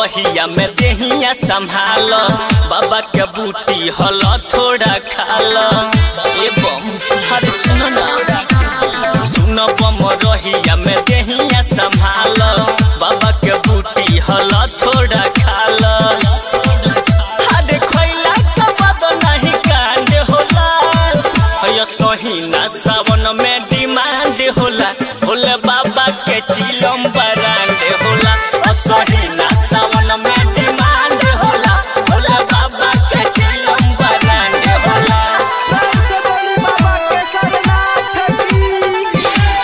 रहिया में देहिया संभाल बाबा के बूटी हल थोड़ा खाल ए बम हरे सुन ना सुन बम रहिया में देहिया संभाल बाबा के बूटी हल थोड़ा खाल हरे खैला के बाद नहीं कांड होला है सहीना सावन में डिमांड होला भोले बाबा के चिलम बरांड होला असहीना सावन में डिमांड होला भोले बाबा के चिलम बरांड होला से बोली बाबा के सरनाथ की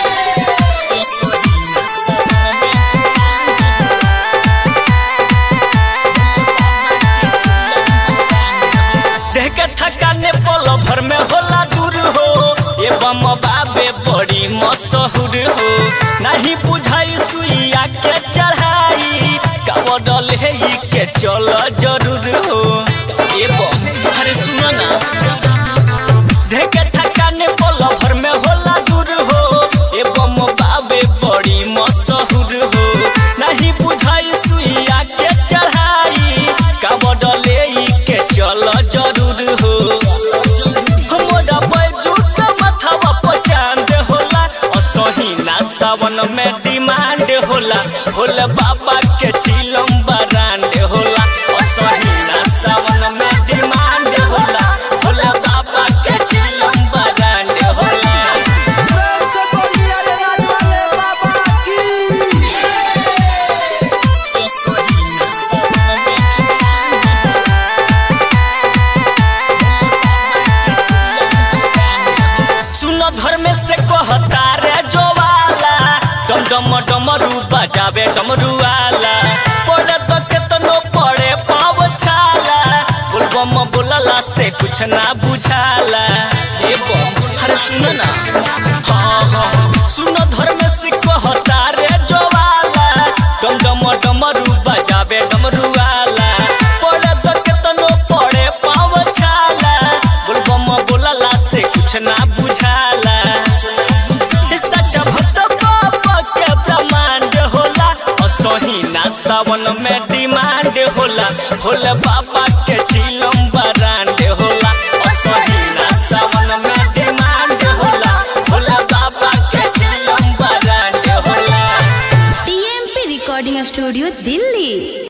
देह के थकाने पल भर में होला दूर हो ये बम बाबे बड़ी मशहूर हो नहीं बुझाई सुइया के चढ़ाई कवडल है ही के चल जरूर हो ये बम अरे सुनो ना देह के थकाने पल भर में होला दूर हो ये बम बाबे बड़ी मशहूर हो नहीं बुझाई सुइया के चढ़ाई कवडले के चल जरूर हो हमरा बैजू के माथावा पर चांद होला असहीना सावन में डिमांड होला भोले बाबा के चिलम बरांड होला असहीना सावन में डिमांड होला भोले बाबा के चिलम बरांड होला प्रेम से बोली अरे राज वाले बाबा की सुन धर्म से कहता रे जोवाला डम डम डमरू बजावे डमरू वाला पड़े तो केतनो पड़े पाव छाला बोलबम बोलला से कुछ ना बुझाला ए बम अरे सुन ना हाँ हाँ सुन धर्म से कहता रे जोवाला डम डम डमरू बजावे डमरू वाला पड़े तो केतनो पड़े पाव छाला बोलबम बोलला से कुछ ना बुझाला सच भक्त बाबा के ब्रह्मांड होला असहीना सावन में डिमांड होला भोले बाबा के चिलम बरांड होला असहीना सावन में डिमांड होला भोले बाबा के चिलम बरांड होला टीएमपी रिकॉर्डिंग स्टूडियो दिल्ली